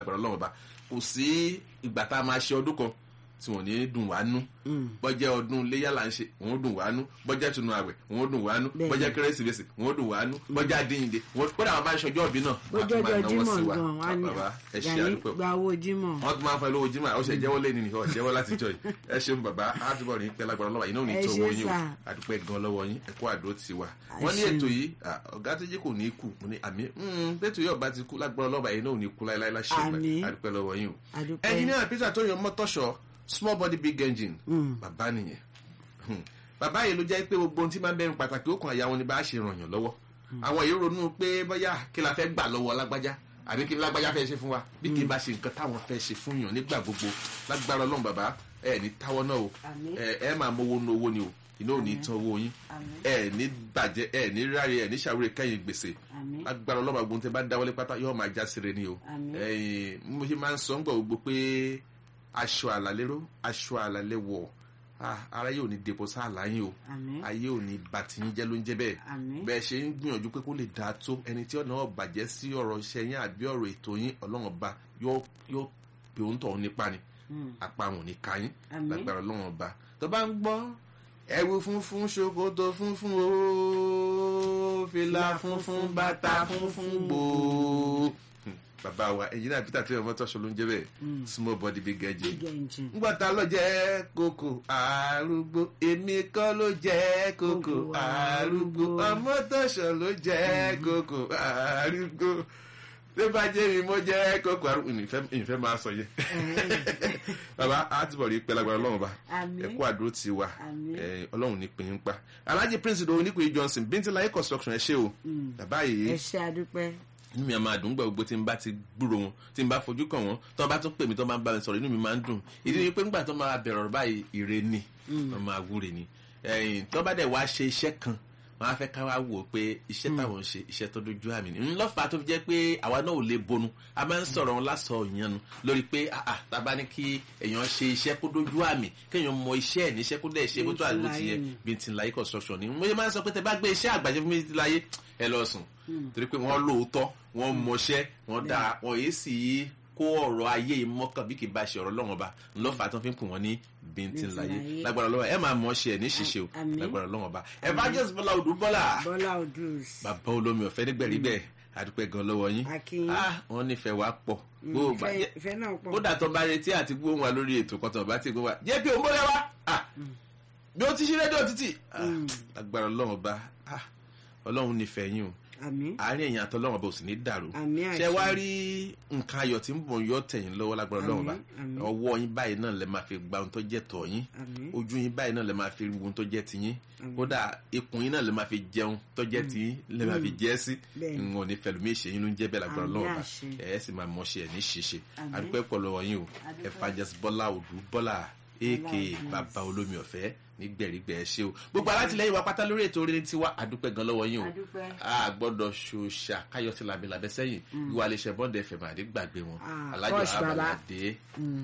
lágbára ọlọ́run ọba kò sí ìgbà tá a máa ṣe ọdún kan tí wọ́n ní dùn wá nú bọ́jẹ́ ọdún léyà là ń ṣe wọ́n dùn wá nú bọ́jẹ́ tunu àwẹ̀ wọ́n dùn wá nú Bẹ́ẹ̀ni. bọ́jẹ́ kérésìmesì wọ́n dùn wá nú bọ́jẹ́ àdéhìndé wọ́n kódà wọn bá ń ṣọjọ́ òbí náà wọ́n á tún máa bójọ́jọ́ náwó sí jímọ̀ wa gan wa ní bàbá ẹ ṣe Gani àdúpẹ́ gba owó jímọ̀ wọ́n tún máa ń fẹ́ lówó jimá ó ṣe jẹ́wọ́ lé ní nìkan jẹ́wọ́ láti jọ yìí ẹ ṣeun bàbá àdúgbò ní pẹ́ lágbára lọ́wọ́ yìí náà ò ní Ẹ tó ṣé owó yín o sà. àdúpẹ́ gan lọ́wọ́ yín ẹ̀kọ́ àdó ti wà Ẹ wọ́n ní ṣeun. ètò yìí à, ọ̀gá tó jẹ́ kò ní kú mo ní àmì bẹ́tò yóò bá ti kú lágbára lọ́wọ́ yìí náà ò ní kú láéláé láṣẹ Àmín. àdúpẹ́ lọ́wọ́ yín o àdúpẹ́ ẹnjìnìá peter tó yan mọ́tọ́ṣọ́ small body big engine Mm. bàbá nìyẹn Hmm. bàbá yìí ló jẹ́ pé gbogbo ohun tí máa ń bẹ̀rù pàtàkì ó kan àyà wọn ni bá a ṣe ràn yàn lọ́wọ́ àwọn èyí ronú pé bóyá kí la fẹ́ gbà lọ́wọ́ lágbájá àbí kí lágbájá fẹ́ ṣe fún wa bí kì í bá ṣe nǹkan táwọn fẹ́ ṣe fún yàn nígbà gbogbo lágbára ọlọ́run bàbá ẹ ní táwọ́ náà o Àmín. ẹ ẹ máa mówó nu owó ni o iná ò ní tán owó yín Àmín. ẹ ní bàjẹ́ ẹ ní ráre ẹ ní ṣàwúrẹ́ kẹ́yìn gbèsè Àmín. lágbára ọlọ́run àgbọn tẹ bá dáwọ́lé pátá yóò máa já síre ni o Àmín. ẹ̀yin mo ṣe máa ń sọ ń gbọ́ gbogbo pé aṣọ àlàlérò aṣọ àlàléwọ̀ ah, ara yóò ní depo sáàlà yín o Àmín. ayé ò ní ba tiyín jẹ́ ló ń jẹ́ bẹ́ẹ̀ Àmín. bẹ́ẹ̀ ṣe ń gbìyànjú pé kó lè dáa tó ẹni tí ọ̀nà ọ̀bàjẹ́ sí ọ̀rọ̀ iṣẹ́ yín àbí ọ̀rọ̀ ètò yín ọlọ́run ọba yóò yóò pè ó ń tọ̀ nípa ni Mm. apá wọn ò ní ka yín Àmín. lágbára ọlọ́run ọba tó bá ń gbọ́ ẹ̀wù funfun ṣòkòtò funfun ooo fìlà funfun bàtà funfun gbòó Hmm, bàbá wa ẹ̀yin peter tí ọmọ tọ́ṣọ ló ń jẹ́ bẹ́ẹ̀ small body big engine big engine. ngbọ́ta ló jẹ́ kókò arúgbó èmi kọ́ ló jẹ́ kókò Kókò arúgbó arúgbó. ọmọ tọ̀sán ló jẹ́ kókò arúgbó tó bá jẹ́ mi mo jẹ́ kókò arúgbó ìfẹ́ ìfẹ́ máa sọ yẹ. bàbá àtibọ̀ rí pẹ́ lágbára ọlọ́run bá Àmín. ẹ̀kọ́ àdúró ti wà Àmín. ẹ̀, ọlọ́run ní pinnu pa alhaji prince ìdòwò nípìnlẹ̀ johnson bíntín construction ẹ ṣé o bàbá yìí ẹ ṣe àdúpẹ́. inú mi a máa dùn gbọ́ gbogbo tí n bá ti gbúrò wọn tí n bá fojú kàn wọ́n tó bá tún pè mí tó bá ń bá mi sọ̀rọ̀ inú mi máa ń dùn ìdí ni pé nígbà tó máa bẹ̀rẹ̀ ọ̀rọ̀ báyìí ire ni wọ́n máa wúre ni ẹ̀yìn tó bá dẹ̀ wá ṣe iṣẹ́ kan wọ́n á fẹ́ ká wá wò ó pé iṣẹ́ táwọn ń ṣe iṣẹ́ tó dojú àmì ni ńlọ́fà tó fi jẹ́ pé àwa náà ò lè bonu a máa ń sọ̀rọ̀ wọn lásọ ìyanu lórí pé àà tábà ní kí èèyàn ṣe iṣẹ́ kó dojú àmì kéèyàn mọ iṣẹ́ ẹ̀ níṣẹ́ kó dẹ̀ ṣe bó tó àdúgbò ti yẹ bí ti ń láyé construction ni mo ṣe máa ń sọ pé tẹ bá gbé iṣẹ́ àgbàjẹ fún mi ti láyé ẹ lọ sùn torí pé wọ́n lóòótọ́ wọ́n mọṣẹ́ wọ́n dáa wọ́n yéé sì í kó ọ̀rọ̀ ayé yìí mọ́kàn bí kì í bá ṣe ọ̀rọ̀ lọ́wọ́n ba ńlọ́fà tó fi ń pè wọ́n ní bíntín láyé láyé. lágbára lọ́wọ́ ẹ máa mọ̀ ṣe ẹ̀ ní ṣíṣe o Àmín. lágbára lọ́wọ́n ba evangelist bọ́lá odù bọ́lá bọ́lá odus. bàbá olómi ọ̀fẹ́ nígbẹ̀rí bẹ́ẹ̀ àdúpẹ́ gan lọ́wọ́ yín Akin. ah wọ́n nífẹ̀ẹ́ wa pọ̀ gbogbo ìfẹ́ bàjẹ́ ìfẹ́ náà pọ̀. kódà tó bá retí àti gbóhùn wa lórí ètò kan tó bá ti gbóhùn wa jẹ́ pé òun bọ́lá wa ah bí ó ti ṣe rédíò títì ah agbára ọlọ́run ọba ah ọlọ́run nífẹ̀ẹ́ yín o àmín. àárín ẹ̀yìn àtọ́lọ́run ọba ò sì ní dàrú Àmín ṣé àṣẹ. wá rí nǹkan ayọ̀ tí ń bọ̀ yọ tẹ̀yìn lọ́wọ́ lágbára ọlọ́run ọba Àmín, àmín. ọwọ́ yín báyìí náà lẹ máa fi gba ohun tó jẹ́ tọ̀ yín àmín. ojú yín báyìí náà lè máa fi wo ohun tó jẹ́ tiyín kódà ikùn yín náà lè máa fi jẹun tó jẹ́ tiyín lè máa fi jẹ́ sí Bẹ́ẹ̀ni. n ò ní fẹlùmí ìṣèyìn ló ń jẹ́ bẹ́ẹ̀ lágbára Àmín ọlọ́run ọba àṣẹ. ẹ̀ ẹ́ sì máa mọ̀ ṣe ẹ̀ ní ṣíṣe Àmín. àdúpẹ́ pọ̀ lọ́wọ́ yín o Àdúpẹ́. evangelist bọ́lá òdù bọ́lá aka Odus. bàbá olómi ọ̀fẹ́ nígbẹ̀rígbẹ̀ ẹ ṣé o gbogbo alátìlẹyìn wa pátá lórí ètò orin tiwa àdúpẹ́ gan lọ́wọ́ yín o Àdúpẹ́. a gbọ́dọ̀ ṣòṣà káyọ̀ sí labẹ́labẹ́ sẹ́yìn ìwà lè ṣe bọ́ǹdẹ̀ fẹ̀mọ̀ àdégbàgbé wọn Ah, alájọ Kosh Baba. abalade Mm.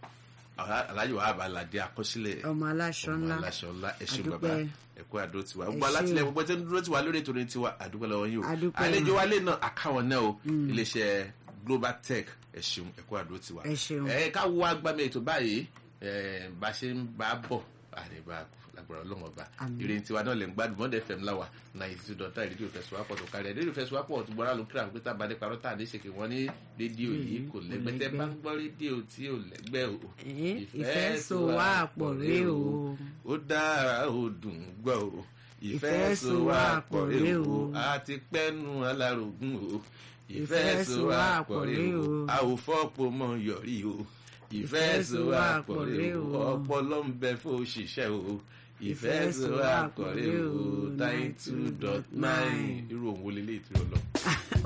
alájọ abalade akọsílẹ̀ ọmọ aláṣọ ọmọ ńlá. aláṣọ ńlá ẹṣin Àdúpẹ́. bàbá ẹkọ àdó tiwa Ẹ gbogbo ṣé alátìlẹyìn o. gbogbo tí ń dúró tiwa lórí ètò orin tiwa àdúpẹ́ lọ́wọ́ yín o Àdúpẹ́. àlejò wálé náà àkáwọn náà o iléeṣẹ́ global tech ẹṣin ẹkọ àdó tiwa Ẹ ṣeun. ẹ ká wo agbami ètò báyìí ẹ bá ṣe ń bá bọ̀ àrèbá lágbára ọlọ́run ọba Àmín. ìrìn tiwa náà lè ń gbádùn mọ́ndé fm láwà ninety two dot nine rédíò fẹsùwápọ̀ tó kárí ẹ̀ rédíò fẹsùwápọ̀ tó gbọ́dọ̀ ló kíra pé tá a bá dé parọ́ tá a ní ṣèké wọ́n ní rédíò yìí kò lẹ́gbẹ́ tẹ́ bá ń gbọ́ rédíò tí ò lẹ́gbẹ́ o Eh, ìfẹ́ so wá pọ̀ ré o. ó dára ó dùn gbọ́ o Ìfẹ́ so wá pọ̀ ré o. a ti pẹ́nu alárògùn o Ìfẹ́ so wá pọ̀ ré o. a ò fọ́pọ̀ mọ́ yọrí o ìfẹ́ so wá pọ̀ ré o ọpọlọ ń bẹ fún òṣìṣẹ́ o ìfẹ́ so wá pọ̀ ré o ninety two dot nine irú òun wo lélẹ́yìí tí ó lọ.